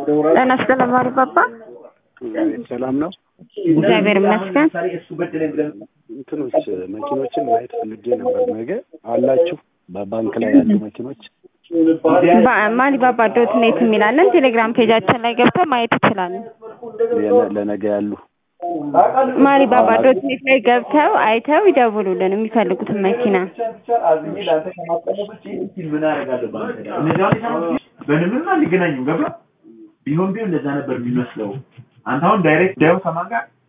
ጤና ይስጥልኝ ማሪፓፓ። ሰላም ነው። እግዚአብሔር ይመስገን። እንትኖች መኪኖችን ማየት ፈልጌ ነበር። ነገ አላችሁ በባንክ ላይ ያሉ መኪኖች ማሊባባ ዶት ኔት የሚላለን ቴሌግራም ፔጃችን ላይ ገብተው ማየት ይችላሉ። የነ- ለነገ ያሉ ማሊባባ ዶት ኔት ላይ ገብተው አይተው ይደውሉልን የሚፈልጉትን መኪና። በንምና ሊገናኙ ገባ ቢሆን ቢሆን እንደዛ ነበር የሚመስለው። አንተ አሁን ዳይሬክት ዳዩ ከማን ጋር